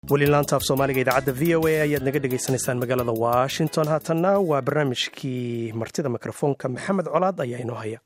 weli laanta af soomaaliga idaacadda v o a ayaad naga dhegaysanaysaan magaalada washington haatanna waa barnaamijkii martida mikrofoonka maxamed colaad ayaa inoo haya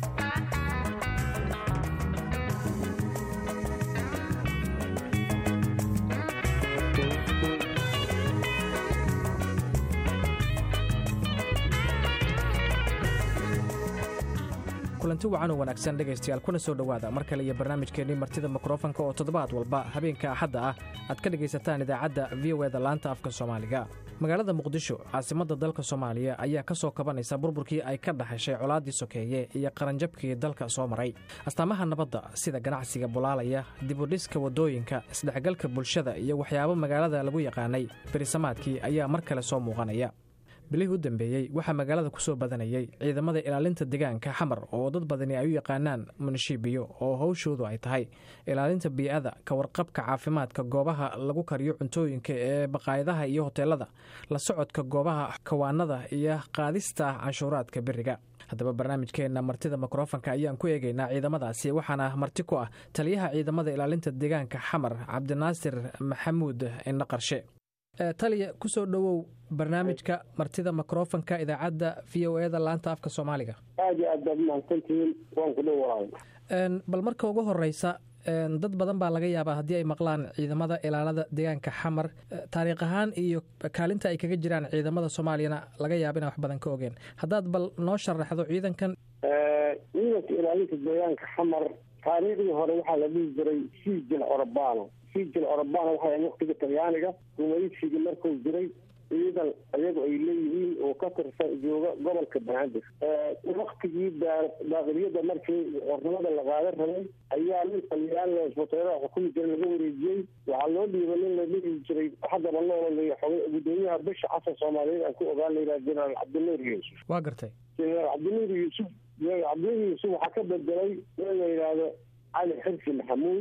kulanti wacan oo wanaagsan dhegaystayaal kuna soo dhowaada mar kale iyo barnaamijkeennii martida mikrofanka oo toddobaad walba habeenka axadda ah aad ka dhegaysataan idaacadda v o eda laanta afka soomaaliga magaalada muqdisho caasimadda dalka soomaaliya ayaa ka soo kabanaysa burburkii ay ka dhaxashay colaaddii sokeeye iyo qaranjabkii dalka soo maray astaamaha nabadda sida ganacsiga bulaalaya dibudhiska waddooyinka isdhexgalka bulshada iyo waxyaabo magaalada lagu yaqaanay berisamaadkii ayaa mar kale soo muuqanaya bilihii u dambeeyey waxaa magaalada ku soo badanayay ciidamada ilaalinta deegaanka xamar oo dad badani ay u yaqaanaan munishibiyo oo howshoodu ay tahay ilaalinta bii'ada ka warqabka caafimaadka goobaha lagu kariyo cuntooyinka ee baqaayadaha iyo hoteelada la socodka goobaha kawaanada iyo qaadista canshuuraadka beriga haddaba barnaamijkeenna martida mikrofanka ayaan ku eegaynaa ciidamadaasi waxaana marti ku ah taliyaha ciidamada ilaalinta deegaanka xamar cabdinaasir maxamuud indho qarshe taliya ku soo dhowow barnaamijka martida mikrofanka idaacadda v o eda laanta afka soomaaliga aad iyo aad baad umahadsantihiin waan ku dhowahay bal marka ugu horeysa dad badan baa laga yaabaa haddii ay maqlaan ciidamada ilaalada deegaanka xamar taariikh ahaan iyo kaalinta ay kaga jiraan ciidamada soomaaliyana laga yaaba inaan wax badan ka ogeen haddaad bal noo sharaxdo ciidankan ciidanka ilaalinta deegaanka xamar taariikhdii hore waxaa la dhihi jiray sijil orobano sijil orobano waxay waqtiga talyaaniga gumaysigii markuu jiray ciidan iyagu ay leeyihiin oo ka tirsan jooga gobolka banaadir waktigii daaqiliyada markii xornimada la qaadan rabay ayaa nin talyaani hoteelada xukumi jiray laga wareejiyey waxaa loo dhiibay nin la dhihi jiray haddaba loolaleeya xogay gudoomiyaha bisha casar soomaaliyeed aan ku ogaan layidhaha jenaraal cabdinuur yuusuf waa gartay jenaraal cabdinuur yuusuf cabdinuur yuusuf waxaa ka bedelay in la yidhaahdo cali xirsi maxamuud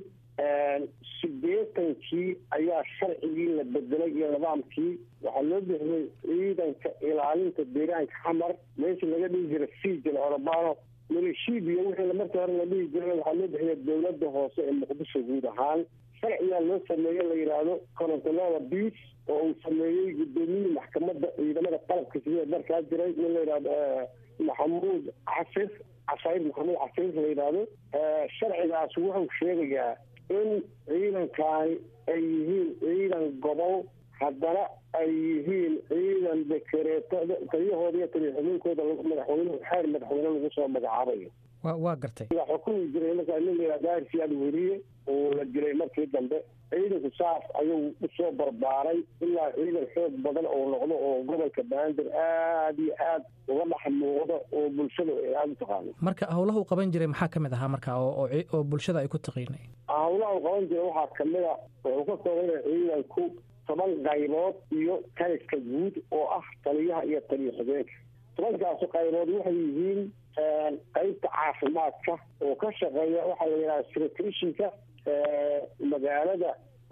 sideetankii ayaa sharcigii la bedelay iyo nidaamkii waxaa loo bixiyey ciidanka ilaalinta deegaanka xamar meeshii laga dhihi jiray sijil orobano milishibiya wixii markii hore la dhihi jiray waxaa loo bixiyay dowladda hoose ee muqdisho guud ahaan sharcigaa loo sameeye la yidhaahdo corontelada biis oo uu sameeyey gudoomiyihii maxkamadda ciidamada qalabka sida markaa jiray nin la yidhahdo maxamuud casir casayr maxamuud casir la yidhaahdo sharcigaas wuxuu sheegayaa in ciidankaani ay yihiin ciidan gobol haddana ay yihiin ciidan dekereeto taliyahooda iyo taliya xubinkooda madaxweynuhu xeer madaxweyne lagu soo magacaabayo waa gartay yaa xukumi jiray markaa nin layidhaha daarsiyaad weriye oo la dilay markii dambe ciidanku saas ayuu usoo barbaaray ilaa ciidan xoog badan oo noqdo oo gobolka banaadir aada iyo aad uga dhex muuqda oo bulshada ay aada u taqaano marka howlaha u qaban jiray maxaa ka mid ahaa marka oo bulshada ay ku taqiinay howlaha u qaban jiray waxaa kamid a wuxuu ka koobanya ciidanku toban qaybood iyo taliska guud oo ah taliyaha iyo taliya xigeenka tobankaasu qaybood waxay yihiin qaybta caafimaadka oo ka shaqeeya waxaa la yidhaha sirtrishinka magaalada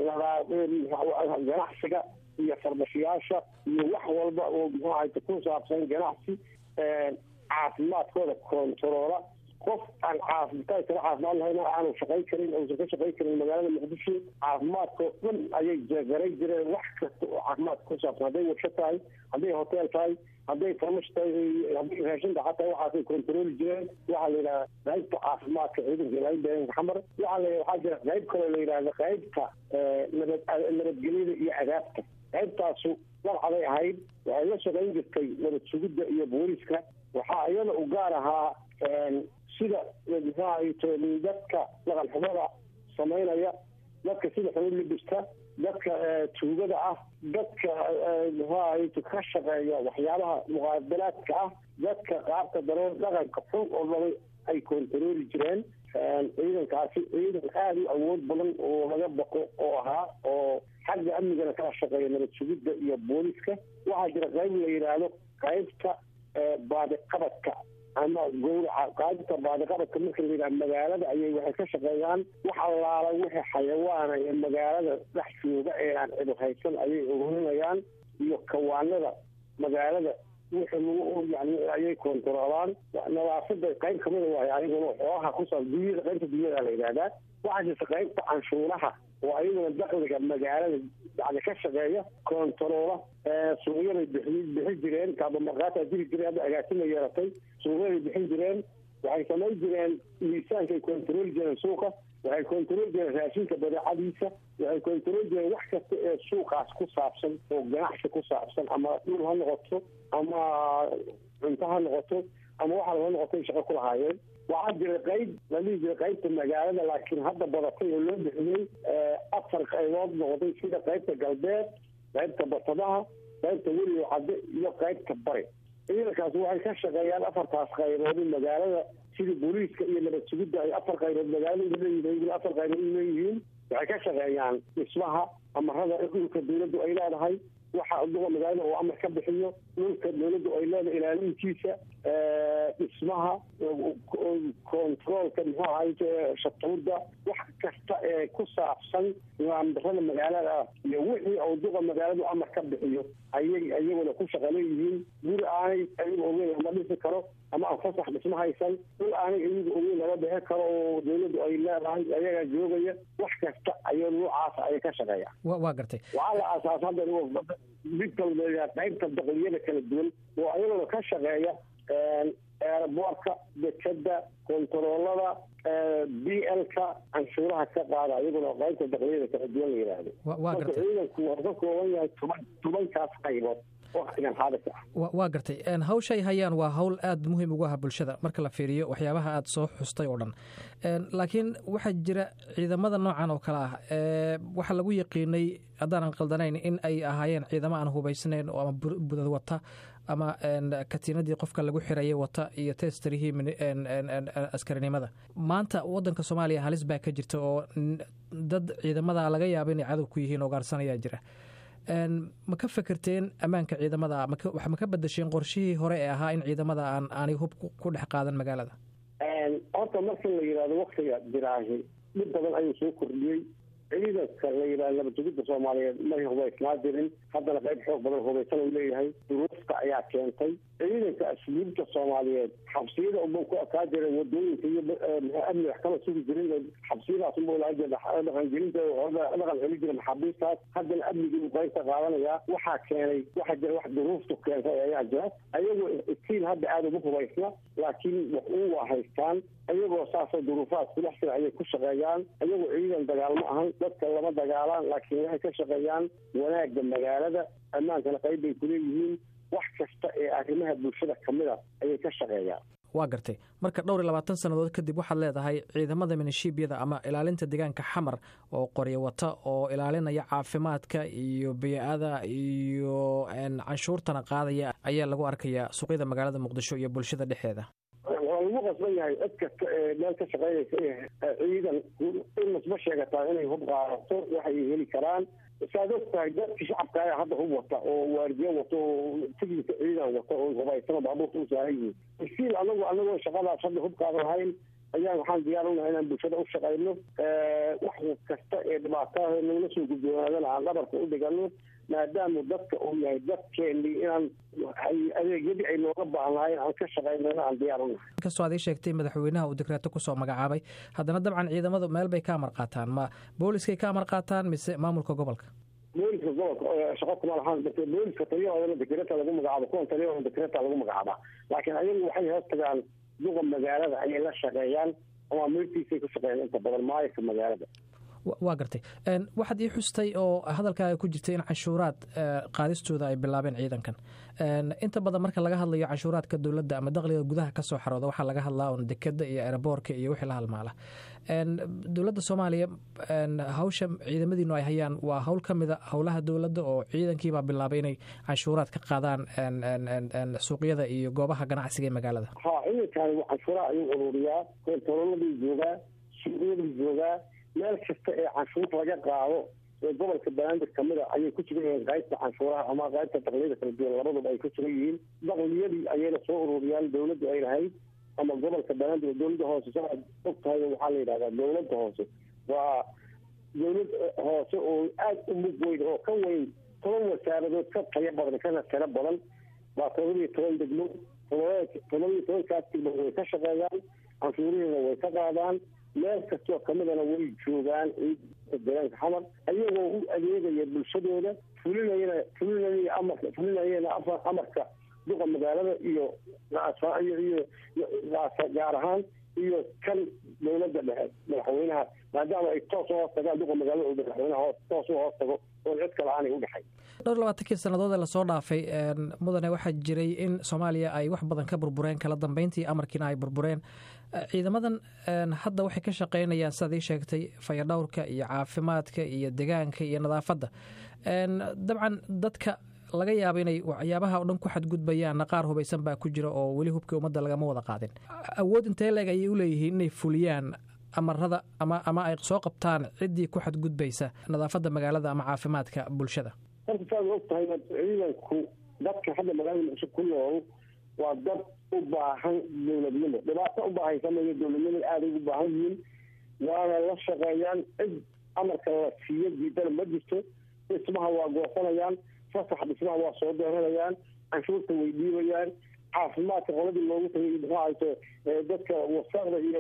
ganacsiga iyo farmashiyaasha iyo wax walba oo muxuu ahayta ku saabsan ganacsi caafimaadkooda kontaroola qof aan caafimaad kala caafimaad lahayn aanu shaqay karin uusan ka shaqay karin magaalada muqdisho caafimaadkao dhan ayay jeegaray jireen wax kasta oo caafimaad ku saabsan hadday warsho tahay hadday hotel tahay hadday farmash tahay hadday raashinta xataa waxaasay kontarooli jireen waxaa la yidhaha qaybta caafimaadka ciidanka ilaalinta deegaanka xamar waxaa la waxaa jira qayb kaloo la yidhahda qaybta nabad nabadgelyada iyo adaabta qaybtaasu dalcaday ahayd waxay la shaqayn jirtay nabad sugidda iyo booliska waxaa iyada u gaar ahaa sida muxuahayto dadka dhaqan xumada samaynaya dadka sida xubin libista dadka tuugada ah dadka muxuahayto ka shaqeeya waxyaabaha muqaabalaadka ah dadka qaabka daroon dhaqanka xun oo dhabay ay kontarooli jireen ciidankaasi ciidan aada u awood badan oo laga baqo oo ahaa oo xagga amnigana kala shaqeeya nabad sugidda iyo booliska waxaa jira qayb la yidhaahdo qaybta baadiqabadka ama gowraca qaadita baadiqabadka marka la yidhaha magaalada ayay waxay ka shaqeeyaan wax allaala wixii xayawaana ee magaalada dhex jooga ee aan cidu haysan ayay ururinayaan iyo kawaanada magaalada wixii lagu yani ayay kontaroolaan nadaafada qayb kamida waay ayaguna xoogaha kusaa dunyada qaybta dunyada la yidhahdaa waxaa jirta qaybta canshuuraha oo ayaguna dakliga magaalada yani ka shaqeeya kontaroola suuqyaday bixi bixin jireen kaabamarkaataa jiri jireen hadda agaasima yeelatay suuqyaday bixin jireen waxay samayn jireen miisaankay kontarooli jireen suuqa waxay kontarool jireen raashinka badeecadiisa waxay kontarool jireen wax kasta ee suuqaas ku saabsan oo ganacsi ku saabsan ama dhul ha noqoto ama cunto ha noqoto ama waxa ha noqoto shaqo ku lahaayeen waxaa jira qayb la dhihi jiray qaybta magaalada laakiin hadda badatay oo loo bixiyey afar qaybood noqday sida qaybta galbeed qaybta batadaha qaybta weligo cadde iyo qaybta bari ciidankaas waxay ka shaqeeyaan afartaas qaybood magaalada sida booliiska iyo nabad sugidda ay afar qaybood magaalada leeyihiin afar qaybood leeyihiin waxay ka shaqeeyaan dhismaha amarada dhulka dawladdu ay leedahay waxa duqa magaalada oo amar ka bixiyo dhulka dawladdu ay leedahay ilaalintiisa dhismaha controolka muxuu ahayd shatuurda wax kasta ee ku saabsan nidaamdarada magaalada iyo wixii uu duqa magaaladu amar ka bixiyo ayay iyaguna ku shaqa leeyihiin guri aanay ayaga ogeyn lama dhisi karo ama aan fasax dhisma haysan dhul aanay iyaga ogeyn lama bixi karo oo dawladdu ay leedahay ayagaa joogaya wax kasta ayay noocaas ayay ka shaqeeya waa gartay waxaa la aasaas hadda mid kalba qaybta daqliyada kala duwan oo ayaguna ka shaqeeya eeraboorka dekada kontaroolada b lka canshuuraha ka qaada iyaguna qaybta daqliyada kala duwan la yidhaahdo marka ciidanku waa ka kooban yahay toban tobankaas qaybood waa gartay hawshay hayaan waa hawl aada muhiim ugu ah bulshada marka la fiiriyo waxyaabaha aada soo xustay oo dhan laakiin waxaa jira ciidamada noocan oo kale ah waxaa lagu yaqiinay haddaanan qaldanayn in ay ahaayeen ciidamo aan hubaysnayn oo ama budad wata ama katiinadii qofka lagu xirayay wata iyo testerihii askarinimada maanta wadanka soomaaliya halis baa ka jirta oo dad ciidamada laga yaaba inay cadow ku yihiin oo gaarsanayaa jira ma ka fekerteen ammaanka ciidamada wax ma ka badasheen qorshihii hore ee ahaa in ciidamada aan aanay hub ku dhex qaadan magaalada horta marka la yidhahdo waktiga jiraahi dhib badan ayuu soo kordhiyey ciidanka la yidhahdo nabadjegida soomaaliyeed may hubaysnaa jirin haddana qayb xoog badan hubaysan uu leeyahay duruufta ayaa keentay ciidanka asluubta soomaaliyeed xabsiyada unba ku akaa jira wadooyinka iyo amni wax kama sugi jirin xabsiyadaas unba laga jira dhaqangelinta dhaqan celi jira maxaabiistaas haddana amnigii uu qaybta qaadanaya waxaa keenay waxaa jira wax duruuftu keentay ayaa jira ayagoo iskiil hadda aada ugu hubaysna laakiin wax uu waa haystaan ayagoo saasoo duruufahaas kudhex jira ayay ku shaqeeyaan ayagoo ciidan dagaalmo ahan dadka lama dagaalaan laakiin waxay ka shaqeeyaan wanaagga magaalada ammaankana qayb bay kuleeyihiin wax kasta ee arrimaha bulshada ka mid a ayay ka shaqeeyaan waa gartay marka dhowr iyo labaatan sannadood kadib waxaad leedahay ciidamada minishiibiyada ama ilaalinta deegaanka xamar oo qoryo wata oo ilaalinaya caafimaadka iyo biyo-ada iyo canshuurtana qaadaya ayaa lagu arkayaa suuqyada magaalada muqdisho iyo bulshada dhexeeda waa lagu qasban yahay cid kasta ee meel ka shaqeynaysa ciidan in masba sheegataa inay hub qaadato waxay heli karaan saad og tahay dadkii shacabka ayaa hadda hub wata oo waardiye wato oo tignika ciidan wata oo hubaysano baabuurta u saaran yihiin iskiil anagu anagoo shaqadaas hadda hub qaadan lahayn ayaan waxaan diyaar unahay inaan bulshada u shaqayno wax kasta ee dhibaataah nagala soo gudboonaadana aan dhabarka u dhigano maadaama dadka uu yahay dadkeeni inaan adeegyadii ay nooga baahnaayeen aan ka shaqaynana aan diyaar unahay inkastoo aad ii sheegtay madaxweynaha uu dekreeto kusoo magacaabay haddana dabcan ciidamadu meel bay ka amar qaataan ma booliskay ka amar qaataan mise maamulka gobolka booliska gobolka shaqo kuma lahaan booliska taliyahoodana dekreta lagu magacaabo kuwan taliyahoodana dekreta lagu magacaabaa laakiin ayagu waxay hoos tagaan duqa magaalada ayay la shaqeeyaan ama mirtiisay ku shaqeeyaan inta badan maayirka magaalada waa gartay waxaad ii xustay oo hadalkaaga ku jirtay in canshuuraad qaadistooda ay bilaabeen ciidankan inta badan marka laga hadlayo canshuuraadka dowladda ama daqliga gudaha ka soo xarooda waxaa laga hadlaa un dekeda iyo eraboorka iyo wixii la halmaala dowladda soomaaliya hawsha ciidamadiinu ay hayaan waa hawl ka mida howlaha dowladda oo ciidankiibaa bilaabay inay canshuuraad ka qaadaan suuqyada iyo goobaha ganacsiga ee magaalada ha ciidankan canshuuraha ayuu ururiyaa kontaroladii joogaa suuqyadii joogaa meel kasta ee canshuur laga qaado ee gobolka banaadir kamida ayay ku sugan yihiin qaybta canshuuraha ama qaybta daqliyada kala duwan labaduba ay ku sugan yihiin daqliyadii ayayna soo ururiyaan dowladdu ay lahayd ama gobolka banaadir dowladda hoose saaad og tahay waxaa la yidhahdaa dowladda hoose waa dowlad hoose oo aada u mug weyn oo ka weyn toban wasaaradood ka tayo badan kana tiro badan waa todobaiyo toban degmo todobaiyo tobankaas degmo way ka shaqeeyaan canshuurihiina way ka qaadaan meel kastoo kamidana way joogaan deegaanka xamar ayagoo u adeegaya bulshadooda fulinayana fulinaya amarka fulinayana amarka duqa magaalada iyo iyo gaar ahaan iyo kan dowladda dhexe madaxweynaha maadaama ay toos u hoos tagaan duqa magaalada oo madaxweynaha toos u hoos tago oon cid kale aanay u dhexay dhowr labaatankii sannadood ee lasoo dhaafay mudane waxaa jiray in soomaaliya ay wax badan ka burbureen kala dambeyntii amarkiina ay burbureen ciidamadan hadda waxay ka shaqeynayaan sidaad ii sheegtay fayadhowrka iyo caafimaadka iyo degaanka iyo nadaafadda dabcan dadka laga yaaba inay waxyaabaha o dhan ku xadgudbayaanna qaar hubaysan baa ku jira oo weli hubkii ummadda lagama wada qaadin awood intee leeg ayay u leeyihiin inay fuliyaan amarada ama ama ay soo qabtaan ciddii ku xadgudbaysa nadaafadda magaalada ama caafimaadka bulshada horta saad og tahay ciidanku dadka hadda magaalada muqdisho ku nool waa dad u baahan dowladnimo dhibaato u baahaysa mayo dowladnimo aaday ugu baahan yihiin waana la shaqeeyaan cid amarka la siiyo diidana ma jirto dhismaha waa goosanayaan fasax dhismaha waa soo dooranayaan canshuurta way dhiibayaan caafimaadka qoladii loogu tagay muxuu ahayto dadka wasaqda iyo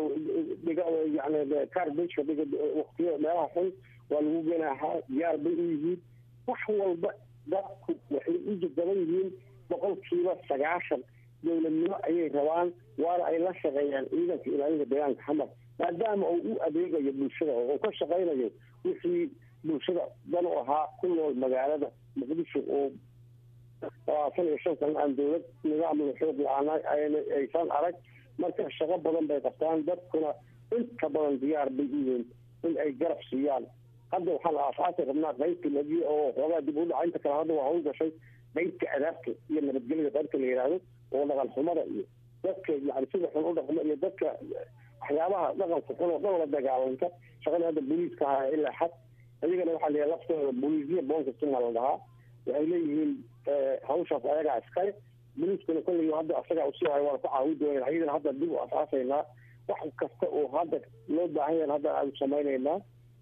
yani carbageka dhiga waktiyo meelaha xun waa lagu ganaahaa diyaar bay u yihiin wax walba dadku waxay u jadaban yihiin boqolkiiba sagaashan dowladnimo ayay rabaan waana ay la shaqeeyaan ciidanka ilaalinta deegaanka xamar maadaama uu u adeegayo bulshada oo uu ka shaqaynayo wixii bulshada dan u ahaa ku nool magaalada muqdisho oo labaatan iyo shan sana aan dowlad nidaamla xoog la-aan aysan arag marka shaqo badan bay qabtaan dadkuna inta badan diyaar bay u yihiin in ay garab siiyaan hadda waxaan aasaasi rabnaa qaybta lagi oo xoogaa dib u dhaca inta kale hadda waa hawl gashay qaybta adaabta iyo nabadgelyada qaybta la yidhaahdo oo dhaqan xumada iyo dadka yani sida xun u dhaqmo iyo dadka waxyaabaha dhaqanka xun oo dhan la dagaalanta shaqada hadda booliiska ahaa ilaa xad ayagana waxaa la laftooda booliisiya bonkastima la dhahaa waxay leeyihiin hawshaas ayagaa iskale booliiskuna kolley hadda asagaa usii hayo waan ku caawi doonaa ayadana hadda dib u asaasaynaa wax kasta oo hadda loo baahan yahan hadda aanu samaynaynaa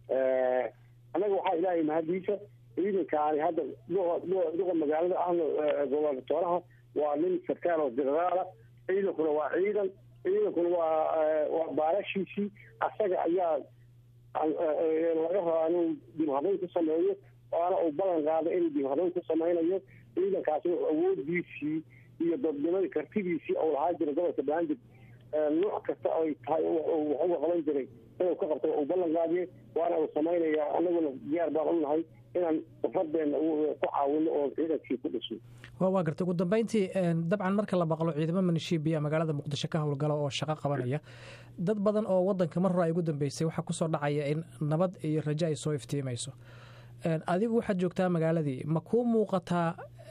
annaga waxaa ilaahay mahadiisa ciidankaani hadda duqa magaalada ahna gobernatooraha waa nin sarkaal oo generaala ciidankuna waa ciidan ciidankuna waa waa baalashiisii asaga ayaa laga rabaa inuu dib habayn ku sameeyo waana uu ballan qaada inuu dib habayn ku samaynayo ciidankaasna awoodiisii iyo dadnimadii kartidiisii ou lahaa jira gobolka baanjir nooc kasta ay tahay wax uga qaban jiray inuu ka qabto uu ballan qaadiye waana uu samaynaya anaguna diyaar baan u nahay inaan safadeena ku caawino oo ciidankii ku dhisno waa garta ugu dambeyntii dabcan marka la maqlo ciidamo manishiibiya magaalada muqdisho ka howlgala oo shaqo qabanaya dad badan oo wadanka mar hore ay ugu dambeysay waxaa kusoo dhacaya in nabad iyo rajo ay soo iftiimayso adigu waxaad joogtaa magaaladii ma kuu muuqataa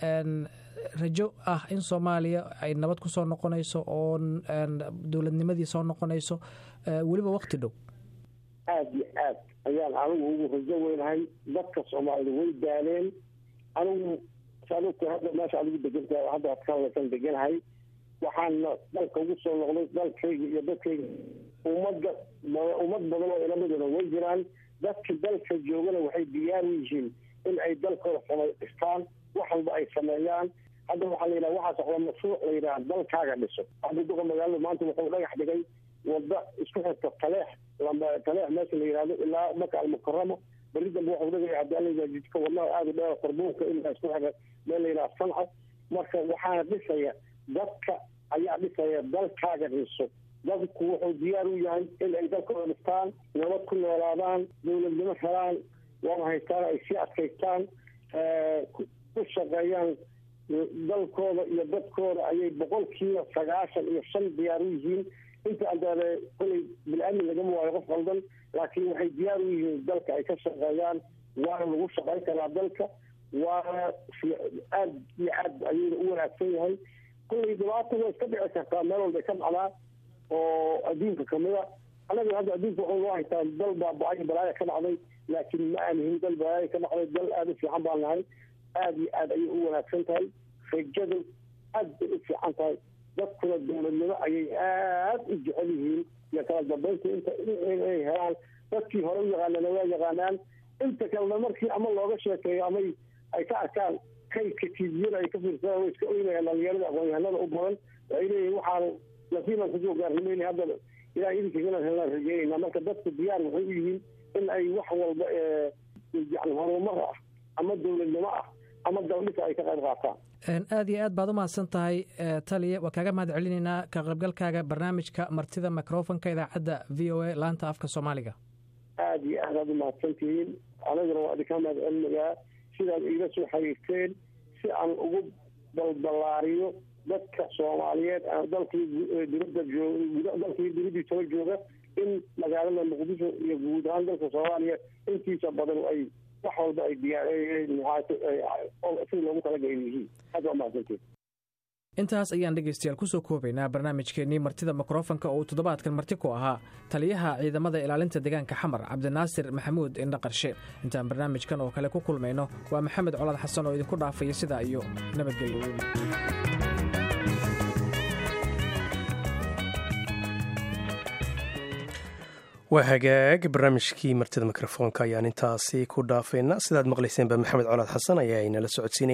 rajo ah in soomaaliya ay nabad ku soo noqonayso oo dowladnimadii soo noqonayso weliba wakti dhow aada iyo aad ayaan anigu ugu rajo weynahay dadka soomaalida way daaleen anigu saadogta hadda meesha adigu degantahay hadda aad ka hadlaysan deganahay waxaana dalka ugu soo noqday dalkayga iyo dadkayga ummadda ummad badan oo ilamiduna way jiraan dadka dalka joogana waxay diyaar u yihiin in ay dalkooda samaystaan wax walba ay sameeyaan hadda waxaa la yidhaha waxaa socda mashruuc la yidhaha dalkaaga dhiso hadda duqa magaalada maanta wuxuu dhagax dhigay wada isku xirta taleex taleex meesha la yidhahdo ilaa maka almukaramo beri dambe waxuu dhigaya haddii ala jidka wadnaha aada u dheer qarbuunka ilaa isku xira meel la yidhaha sanca marka waxaana dhisaya dadka ayaa dhisaya dalkaaga dhiso dadku wuxuu diyaar u yahay in ay dalkooda dhistaan nabad ku noolaadaan dowladnimo helaan waana haystaan ay sii adkaystaan ku shaqeeyaan dalkooda iyo dadkooda ayay boqolkiiba sagaashan iyo shan diyaar u yihiin inta adaade kolay bil-aamin lagama waayo qof qaldan laakiin waxay diyaar u yihiin dalka ay ka shaqeeyaan waana lagu shaqayn karaa dalka waana aada iyo aad ayayna u wanaagsan yahay kolay dhibaata way iska dhici kartaa meel walbay ka dhacdaa oo adduunka kamida anaga hadda adduunka waxuu noo haytaa dal baaba-ay balaaya ka dhacday laakiin ma aanihin dal balaaya ka dhacday dal aada u fiican baan nahay aada iyo aad ayay u wanaagsan tahay rajadu aad bay u fiican tahay dadkuna dowladnimo ayay aada u jecel yihiin iyo kala dambeynta inta inay helaan dadkii hore u yaqaanana waa yaqaanaan inta kalena markii ama looga sheekeeyo ama ay ka arkaan kaydka tiibiyada ay ka fiirsadaan way iska oynayaan dhalinyarada aqoon-yahanada u badan waxay leeyihin waxaanu nasiibaan kusoo gaarnimayna hadda ilahay idinkiis inaan helnaan rajeynayna marka dadku diyaar waxay u yihiin in ay wax walba yani horumar ah ama dowladnimo ah ama daldhisa ay ka qayb qaataan aad iyo aad baad u mahadsan tahay taliya waa kaaga mahad celinaynaa ka qaybgalkaaga barnaamijka martida microfonka idaacadda v o a laanta afka soomaaliga aada iyo aad aad u mahadsantihiin anaguna waa idinka mahad celinayaa sidaad iila soo xiriirteen si aan ugu balballaariyo dadka soomaaliyeed dalkii dibadda joog dalkii dibaddiisaba jooga in magaalada muqdisho iyo guud ahaan dalka soomaaliya intiisa badan ay wax walba ay diyaariyeen si loogu talagalay yihiin aad waa mahadsantiin intaas ayaan dhegaystayaal kusoo koobaynaa barnaamijkeennii martida mikrofonka oo uu toddobaadkan marti ku ahaa taliyaha ciidamada ilaalinta deegaanka xamar cabdinaasir maxamuud indha qarshe intaan barnaamijkan oo kale ku kulmayno waa maxamed colaad xasan oo idinku dhaafaya sidaa iyo nabadgelyo waa hagaag barnaamijkii martida mikrofoonka ayaan intaasi ku dhaafaynaa sidaad maqlayseenba maxamed colaad xasan ayaa inala socodsiinaya